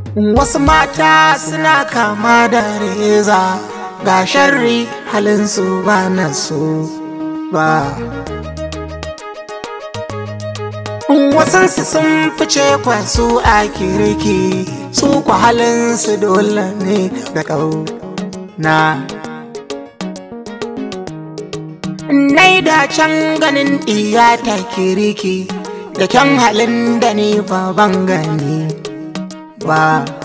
Wasu mata suna kama da reza ga sharri halinsu ba na so ba. Wasansu sun fice kwasu a kirki su kwa halinsu dole ne da ƙauna. Nai da can ganin ɗiya ta kirki da kyan halin da ni ba ban gani ba.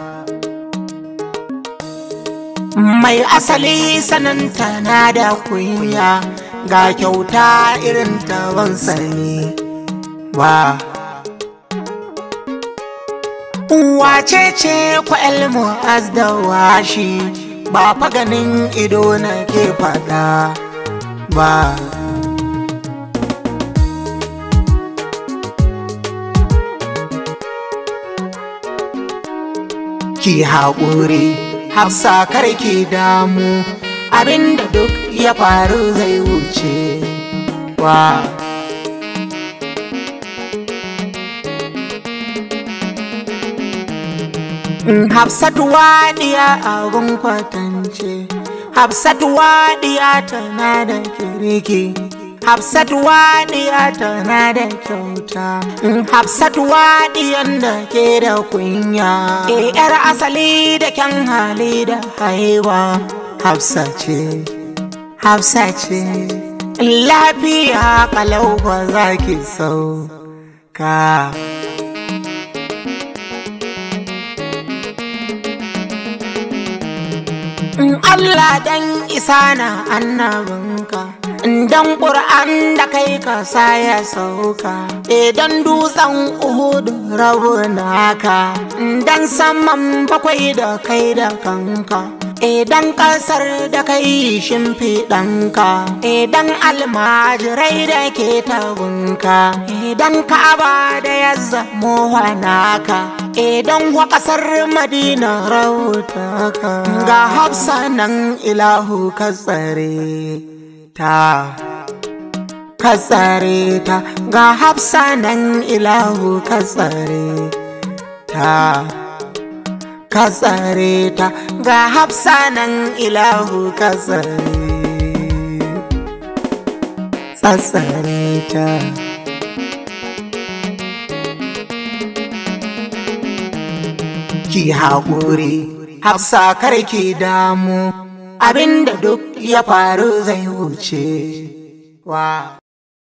Mai asali sananta na da kunya ga kyauta irin ta ban sani ba. Wace ce kwa'el mu'az da washi ba fa ganin ido na ke faɗa ba. Ki haƙuri, hafsa kar ki damu, abinda duk ya faru zai wuce wa. Hafsatu waɗiya abin kwatance, Hafsatu waɗiya tana da kirki. Hafsatu waɗiya tana da kyauta, Hafsatu waɗiyan da ke da kunya. E ‘yar asali da kyan hali da haiwa, Hafsa ce, Hafsa ce, lafiya kalau ba za ki sauka. Allah dan isa na annabinka. Dan ƙur'an da kai ka sa ya sauka, idan dutsen Uhudu rabu naka, dan saman bakwai da kai da kanka. Idan ƙasar da kai shimfiɗanka, idan almajirai da ke tabunka, idan ka'aba da ya zamo naka, idan wa ƙasar Madina rautaka, ga hafsa nan ilahu ka tsare. ta ka tsare ta ga hafsa nan ilahu ka tsare ta ka tsare ta ga hafsa nan ilahu ka tsare tsatsare ta ki haƙuri hafsa kar ki damu abinda duk ya faru zai wuce wa